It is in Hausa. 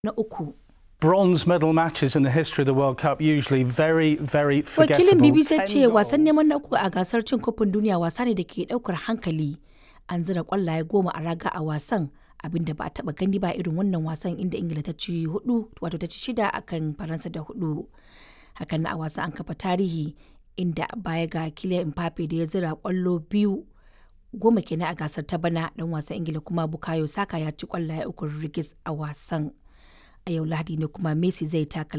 na uku. Bronze medal matches in the history of the World Cup usually very, very forgettable. Wakilin BBC Ten ce wasan goals. neman na uku a gasar cin kofin duniya wasa ne da ke daukar hankali. An zira kwallaye goma a raga a wasan abinda ba a taba gani ba irin wannan wasan inda Ingila ta ci hudu wato ta ci shida akan Faransa da hudu. Hakan na a wasan an kafa tarihi inda baya ga Kylian Mbappe da ya zira kwallo biyu goma kenan a gasar ta bana dan wasan Ingila kuma Bukayo Saka ya ci kwallaye uku rigis a wasan. A yau Lahadi ne kuma Messi zai taka